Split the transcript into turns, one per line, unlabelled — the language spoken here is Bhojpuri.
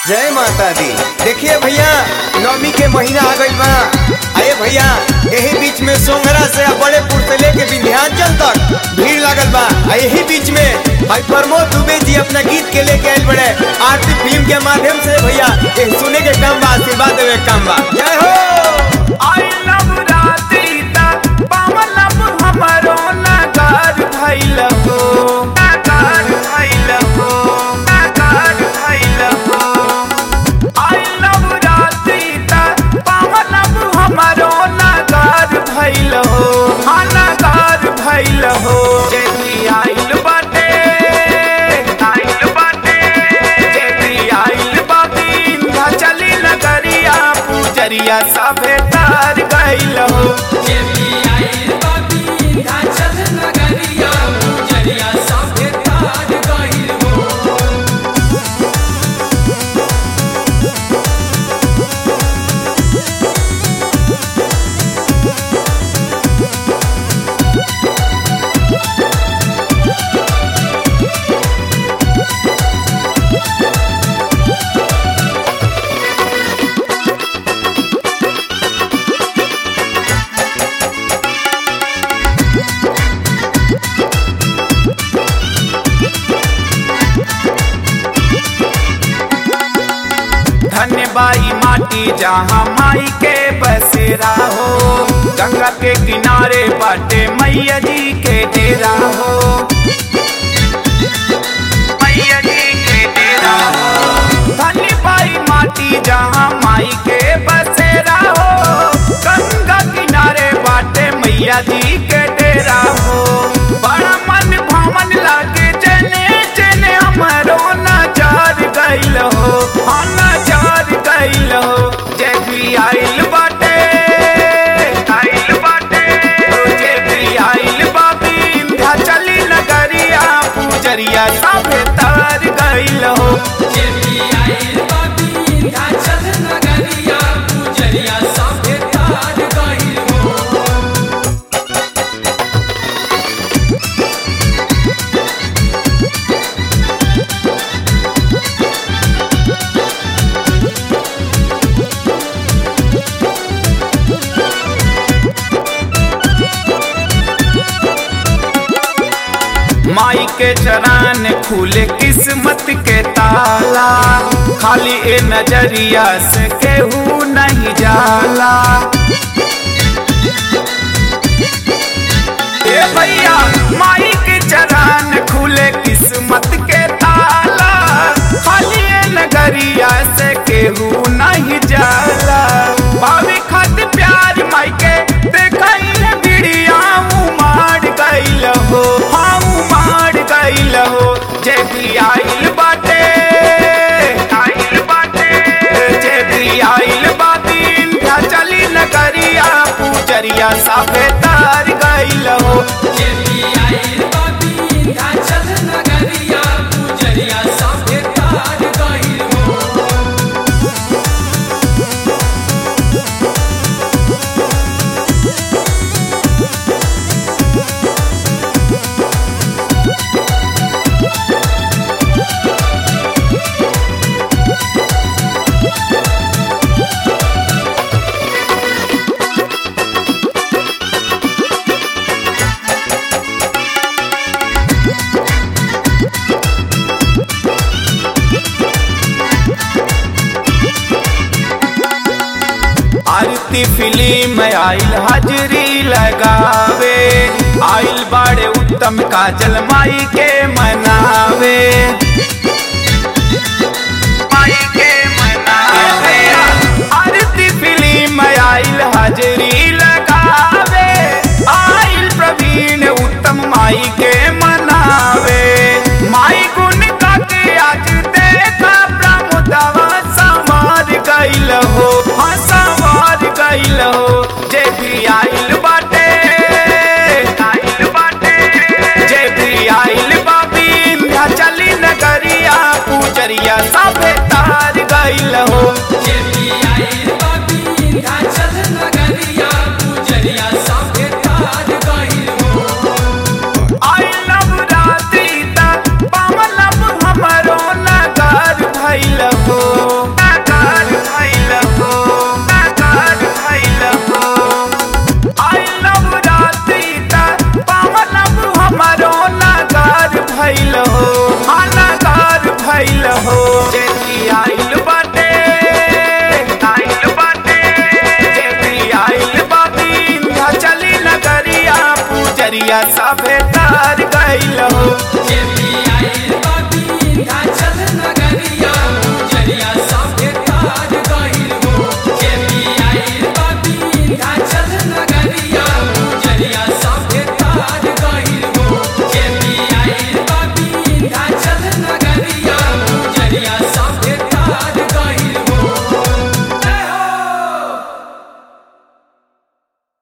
जय माता दी देखिए भैया नवमी के महीना आ गइल बा अरे भैया यही बीच में सोंगरा से आ बड़ेपुर से लेके विंध्याचल तक भीड़ लागल बा आ यही बीच में भाई प्रमोद दुबे जी अपना गीत के लेके आयल बड़े आरती फिल्म के माध्यम से भैया ये सुने के काम बा आशीर्वाद देवे के काम बा जय हो
आई लव राती ता पावन लब हमरो नगार भइल हो नगार भइल हो नगार भइल हो आई लव राती ता पावन लब हमरो नगार भइल हो हाँ नगार भइल हो जेती आइल बाटे आइल बाटे जेती आइल बाटी इंधा चली नगरिया पूजरिया सभे तार गइल हो धन्य बाई माटी जहाँ माई के बसेरा हो गंगा के किनारे बाटे मैया जी के डेरा हो मैया जी के डेरा हो धन्य बाई माटी जहाँ माई के बसेरा हो गंगा किनारे बाटे मैया जी के डेरा हो बड़ा मन भवन लागे जने जने हमरो नजार गइल हो हाँ नजार गइल हो जय भी आइल बाटे आइल बाटे जय भी आइल बाबी इंधा चली नगरिया पूजरिया सभे तार गइल हो माई के चरान खुले किस्मत के ताला खाली ए नजरिया से केहू नहीं जाला ए भैया माई के चरान खुले किस्मत के ताला खाली ए नगरिया से केहू नहीं जाला भाभी खत प्यार माई के देखई बिड़िया उमाड़ गइल हो हाँ उमाड़ गइल हो जे भी आइल बाटे आइल बाटे जे भी आइल बाटी इंधा चली नगरिया पूजरिया साफे तार गइल हो आरती फिल्म आइल हाजरी लगावे आइल बाड़े उत्तम काजल माई के मनावे माई के मनावे आरती फिल्म आइल हाजरी लगावे आइल प्रवीण उत्तम माई के मनावे माई गुण का के आज देखा प्रमुदवा समार गइल हो हाँ समार गइल हो जे भी आइल बाटे आइल बाटे जे भी आइल बाबी इंधा चली नगरिया पूजरिया सभे तार गइल हो आई लव राती ता पावन लब हमरो नगार भइल हो तार गइल हो